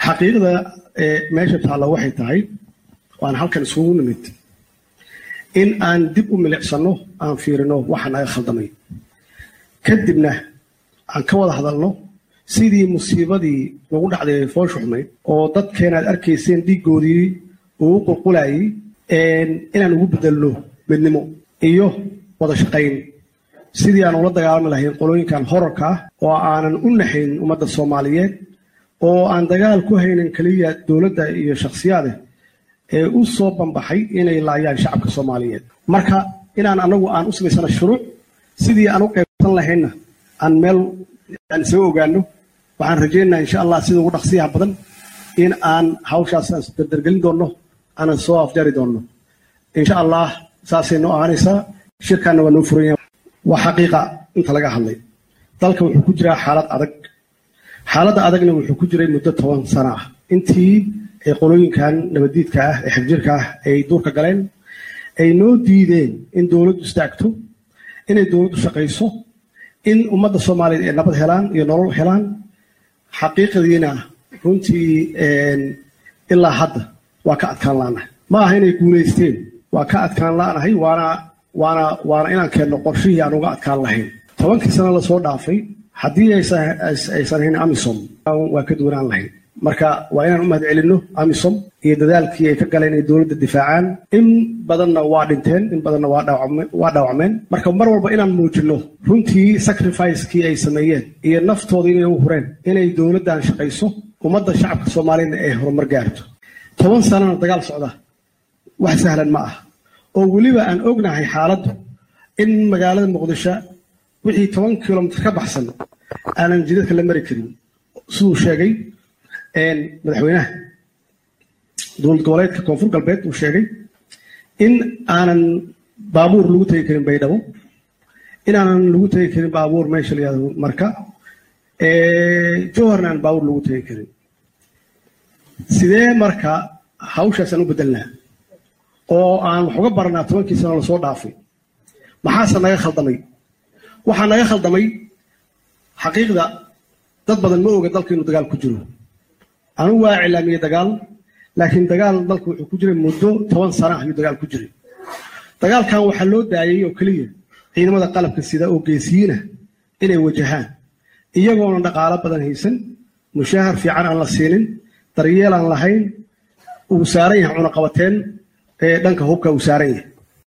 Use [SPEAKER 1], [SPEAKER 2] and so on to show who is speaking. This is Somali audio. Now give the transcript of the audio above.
[SPEAKER 1] xaqiiqda meesha taalla waxay tahay waan halkan isugu nimid in aan dib u milicsano aan fiirino waxa naga khaldamay kadibna aan ka wada hadalno sidii musiibadii nagu dhacday fooshu xumayd oo dadkeena aad arkayseen dhiiggoodii uu qulqulayay inaan ugu bedelno midnimo iyo wada shaqayn sidii aan ula dagaalami lahayn qolooyinkan horarka ah oo aanan u naxayn ummadda soomaaliyeed oo aan dagaal ku haynin keliya dowladda iyo shakhsiyaade ee u soo banbaxay inay laayaan shacabka soomaaliyeed marka inaan anagu aan u samaysano shuruuc sidii aan u qaybsan lahaynna aan meel aan isaga ogaano waxaan rajaynayaa insha allah sida ugu dhaqsiyaha badan in aan hawshaas aan dardargelin doonno aanan soo afjari doonno insha allah saasay noo ahaanaysaa shirkaanna waa noo furan yahay waa xaqiiqa inta laga hadlay dalka wuxuu ku jiraa xaalad adag xaaladda adagna wuxuu ku jiray muddo toban sano ah intii ay qolooyinkan nabaddiidka ah ee xifjirka ah ay duurka galeen ay noo diideen in dowladdu istaagto inay dowladdu shaqayso in ummadda soomaaliyeed ay nabad helaan iyo nolol helaan xaqiiqadiina runtii ilaa hadda waa ka adkaan la'nahay ma aha inay guulaysteen waa ka adkaan la'nahay waana waana waana inaan keenno qorshihii aan uga adkaan lahayn tobankii sano lasoo dhaafay haddii aysan hayn amisom waa ka duwanaan lahayn marka waa inaan u mahad celinno amisom iyo dadaalkii ay ka galeen inay dowladda difaacaan in badanna waa dhinteen in badanna waa dhaawacmeen marka mar walba inaan muujinno runtii sacrificekii ay sameeyeen iyo naftooda inay u hureen inay dowladdan shaqayso ummadda shacabka soomaaliyadna ay horumar gaarto toban sanana dagaal socda wax sahlan ma ah oo weliba aan ognahay xaaladdu in magaalada muqdisho wixii toban kilomitr ka baxsan aanan jidadka la mari karin siduu sheegay madaxweynaha dowlad goboleedka koonfur galbeed uu sheegay in aanan baabuur lagu tegi karin baydhabo in aanan lagu tegi karin baabuur meesha layihahdo marka jowharna aan baabuur lagu tegi karin sidee marka hawshaasaan u bedelnaa oo aan wax uga baranaa tobankii sano lasoo dhaafay maxaase naga khaldamay waxaa naga khaldamay xaqiiqda dad badan ma oga dalka inuu dagaal ku jiro anugu waa cilaamiyey dagaal laakiin dagaal dalka wuxuu ku jiray muddo toban sana ayuu dagaal ku jiray dagaalkan waxaa loo daayey oo keliya ciidamada qalabka sida oo geesiyiina inay wajahaan iyagoona dhaqaalo badan haysan mushaahar fiican aan la siinin daryeel aan lahayn uu saaran yahay cunaqabateen ee dhanka hubka uu saaran yahay